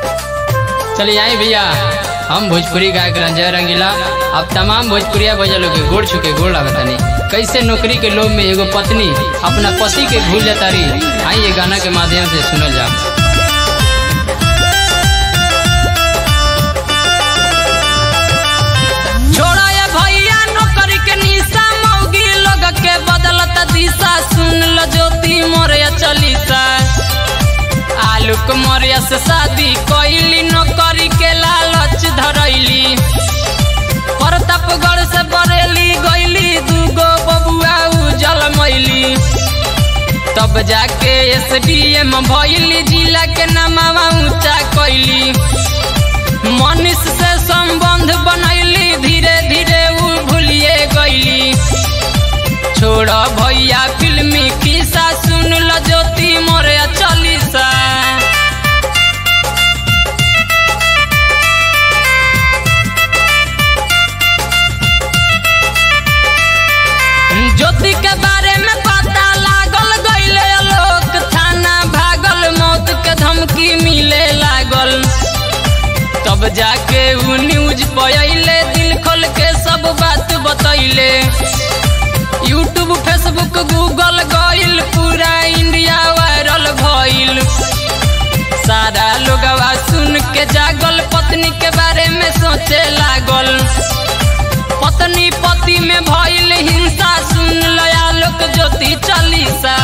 चलिए आई भैया हम भोजपुरी गायक रंजय रंगीला अब तमाम भोजपुरिया बजल के गोड़ छुके गोड़ लागतानी कैसे नौकरी के लोभ में एगो पत्नी अपना पति के भूल जाता रही आई ये गाना के माध्यम से सुनल जा छोड़ा ये भैया नौकरी के निशा मौगी लोग के बदलत दिशा सुन लो ज्योति मोरे चलीसा आलूक मोरिया से शादी कैली नौकरी के लालच धरैली प्रतापगढ़ से बरेली गैली दूगो बबुआ उजल मैली तब जाके एस डी एम भैली जिला के नामावा ऊंचा कैली मनीष से संबंध बनैली धीरे धीरे उ भूलिए गईली छोड़ भैया फिल्मी किस्सा सुन ल ज्योति मोरे चलीसा ज्योति के बारे में पता लागल गईले लोक थाना भागल मौत के धमकी मिले लागल तब जाके उ न्यूज पयले दिल खोल के सब बात बतैले यूट्यूब फेसबुक गूगल गइल पूरा इंडिया वायरल भइल सारा लोगवा सुन के जागल पत्नी के बारे में सोचे लागल पत्नी पति में भइल हिंसा सुन लया लोक ज्योति चालीसा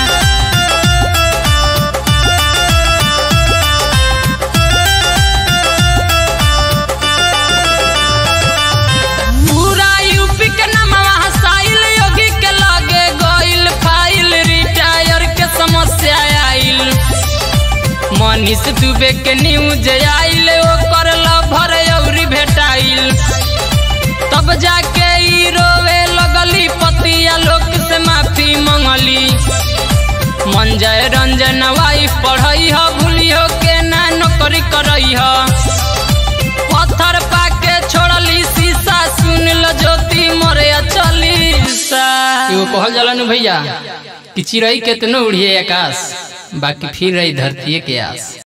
पूरा यूपी के नामवा हसाइल योगी के लगे गइल फाइल रिटायर के समस्या आइल मनीष दुबे के न्यूज आइल ओकर लभर अउरी भेटाइल तब जाके ई रोवे लगली पतिया लोक से माफी मंगली मंजय रंजन वाइफ पढ़ई ह भूलियो के ना नौकरी करई ह पत्थर पाके छोड़ली शीशा सुन लो ज्योति मोरे चलीसा एगो कहल जाला नु भैया कि चिड़ई केतनो उड़िए आकाश बाकी फिर रही धरती के आस